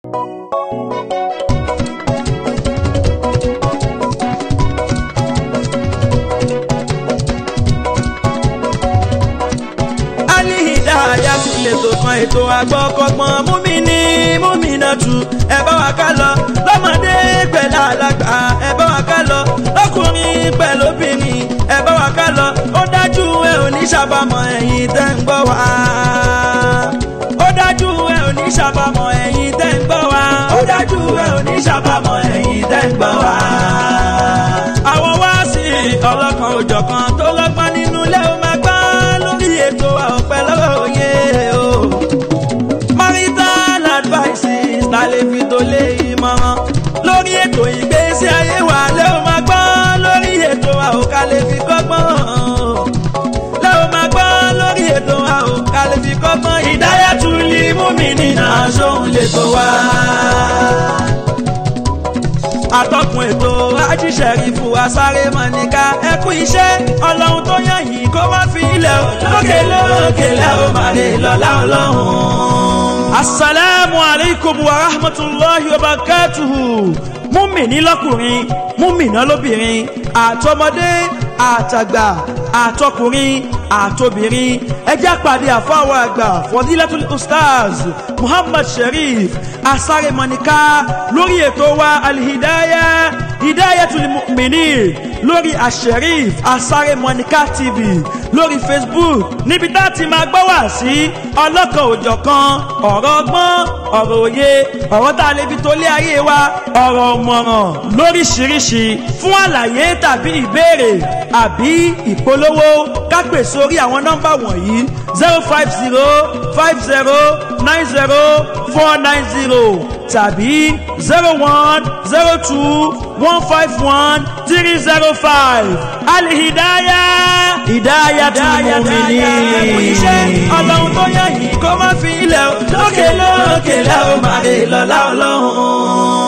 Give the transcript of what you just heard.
Alihidaya tún lè tó kan ètò àgbọ̀kọ̀gbọ̀n múmi-ní múmi-náà tù ẹ bá wa ká lọ lọ́mọdé pẹ̀lú àlágbà ẹ bá wa ká lọ lọ́kùnrin pẹ̀lú obìnrin ẹ bá wa ká lọ ó dájú ẹ ò ní ṣàbàmọ̀ ẹ̀yin tẹ́ ń gbọ́ wá. ó dájú ẹ ò ní ṣàbàmọ̀ ẹ̀yin tẹ́ ń gbọ́ wá. ó dájú ẹ ò ní ṣàbàmọ̀ ẹ̀yin tẹ́ ń gbọ́ wá. àwọn wá sí ọlọ́kan òjọ̀kan tó lọ́gbọ́n nínú ilé ó máa gbọ́ lórí ètò ọ̀pẹ lọ́wọ́ òye o. marital advices ta lè fi tó lé ìmọ̀ràn lórí ètò ìgbésí ayé wa lé o máa gbọ́ lórí ètò àwòká lè fi kọ́gbọ́n lé o máa gbọ́ lórí ètò àwòká lè fi kọ́gbọ́n ìdáyàtú lè mú mi nínú aṣọ òun lè tó wá atọ́kùn ètò ajíṣẹ́rí fún wa sáré mọ̀nìkà ẹ kú iṣẹ́ ọlọ́run tó yàn yìí kó má fi ilẹ̀ o lókè lókè lẹ́ o máa lè lọ́lá ọlọ́run. asalaamu alaykum wa rahmatulahi wa barakatuhu múmìnì lọ́kùnrin múmìnà lóbìnrin àtọmọdé àtàgbà àtọkùnrin àtobìnrin ẹ jẹ́ àpàdé àfọwọ́ àgbà fọdílẹ́tùlì ustaz muhammad sharif asáremọ́nìká lórí ètò wa alihidaya hidayatul mu'minin lórí asherif asáremọ́nìká tv lórí facebook níbi tá a ti máa gbọ́ wá sí ọlọ́kan òjọ̀kan ọ̀rọ̀ ọgbọ́n ọ̀rọ̀ òye ọ̀rọ̀ tá a lè fi tó lé ayé wa ọ̀rọ̀ ọ̀mọ̀ràn lóríṣiríṣi fún àlàyé tàbí ìbéèrè àbí ìpolówó ká pè sórí àwọn nọ́mbà wọ̀nyí zero five zero five zero nine zero four nine zero tàbí zero one zero two one five one three zero five alihidaya hidaya tumuminì. iṣẹ́ ọlọ́run tó yàn yìí kó má fi ilẹ̀ lókè lókè lẹ́ o máa lè lọ́lá ọlọ́run.